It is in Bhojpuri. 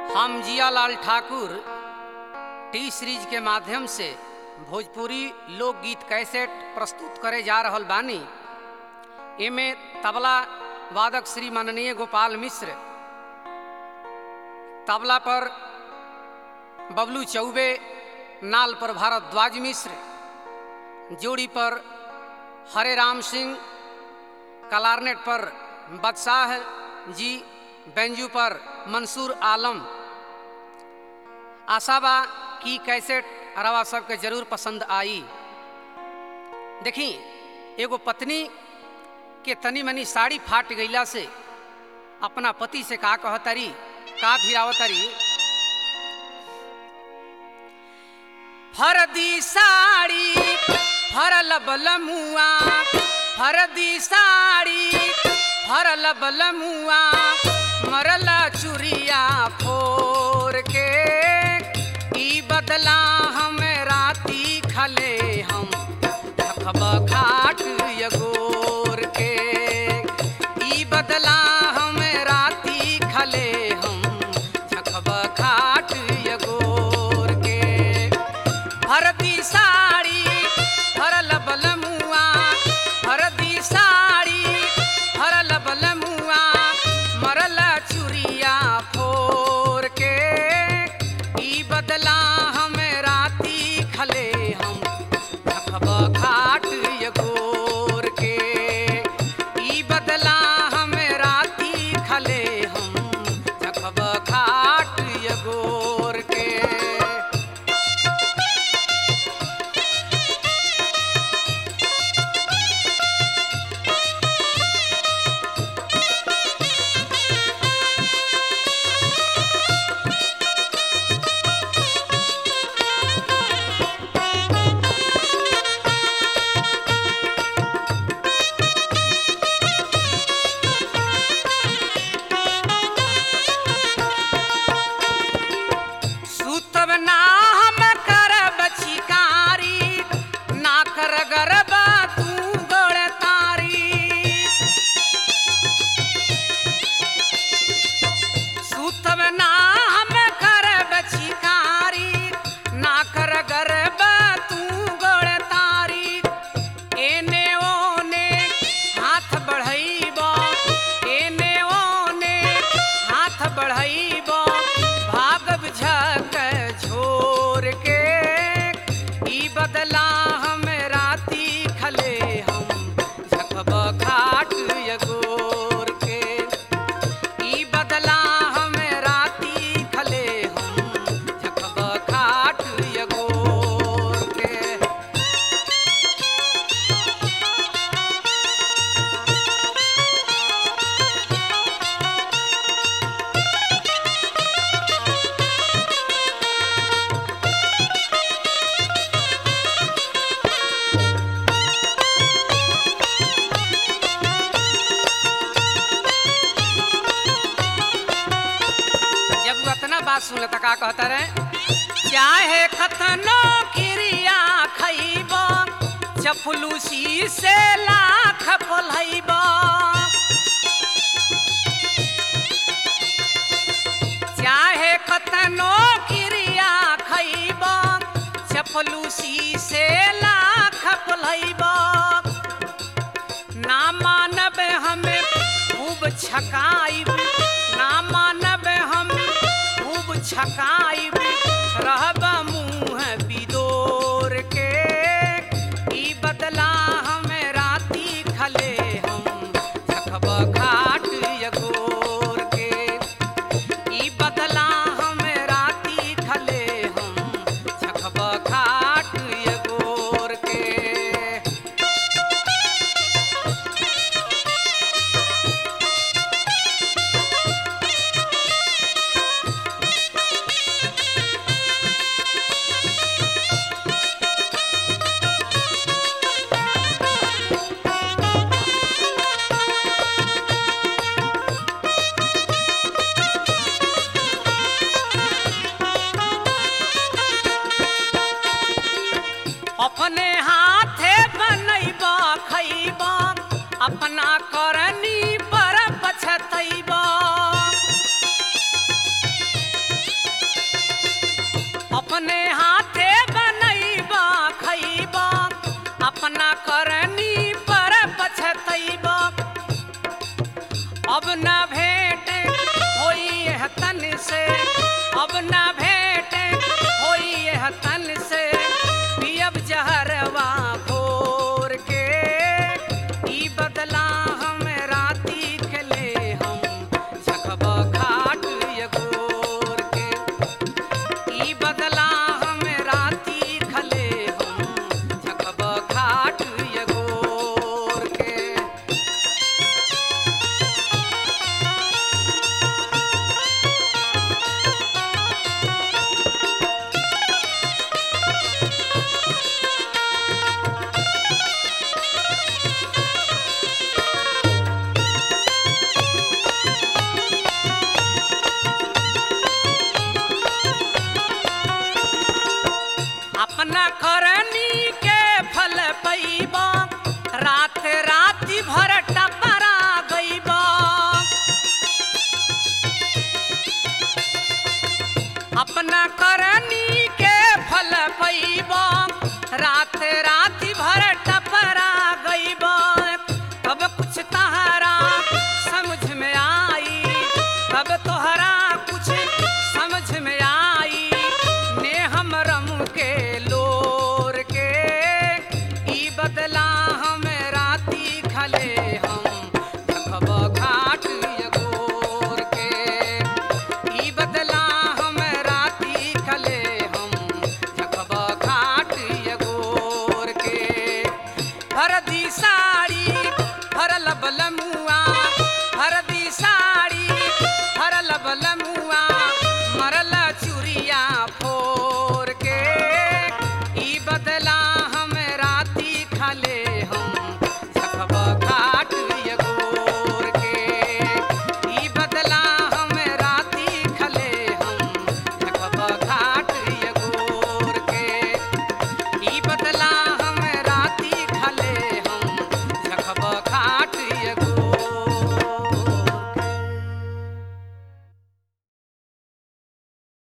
हम जियालाल ठाकुर टी सीरीज के माध्यम से भोजपुरी लोकगीत कैसेट प्रस्तुत करे जा रहल बानी एमे तबला वादक श्री माननीय गोपाल मिश्र तबला पर बबलू चौबे नाल पर भारद्वाज मिश्र जोड़ी पर हरे राम सिंह कलारनेट पर बदशाह जी बेंजू पर मंसूर आलम आशा बा कि कैसेट अरवा सबके जरूर पसंद आई देखी एगो पत्नी के तनी मनी साड़ी फाट गईला से अपना पति से का कहतरी का भिरावतरी फरदी साड़ी फरल बलमुआ फरदी साड़ी फरल बलमुआ मरला चुरिया फोर के ई बदला हम राती खले हम रखब घाट यगोर के ई बदला हम राती खले हम रखब घाट यगोर के भरती साड़ी भरल बलमुआ भरती साड़ी भरल बलमुआ मरल चुरिया फोर के ई बदला हम राती खले हम रखब घाट यगोर के ई बदला हम राती खले हम रखब घाट यगोर के सुतब ना हम करब चिकारी ना कर गरब तू गोड़ तारी सुतब ना हम करब चिकारी ना कर गरब तू गोड़ तारी एने ओने हाथ बढ़ैब एने ओने हाथ बढ़ैब भागब झक झोर के ई बदला हम राती खले हम झकब घाट यगोर के ई बदला हम राती खले हम झकब घाट यगोर के जब वो अतना बात सुन त का कहता रे चाहे खतनो क्रिया खैब चपलूसी से लाख पलैब चाहे कतनो क्रिया खैब चपलूसी से लाख पलैब ना मानब हमें खूब छकाइब ना मानब हम खूब छकाइब रहब मुँह बिदोर के ई बदला हम राती खले हम झकब घाट यगोर के ई बदला हम राती खले हम झकब घाट यगोर के अपना करनी के फल पैब रात राति भर टपरा गईब तब कुछ तहरा समझ में आई तब तोहरा कुछ समझ में आई ने हम रम के लोर के ई बदला हम राती खले हम देखब घाट यगोर के ई बदला हम राती खले हम देखब घाट यगोर के हरदी साड़ी हरल बलमुआ हरदी साड़ी हरल बलमुआ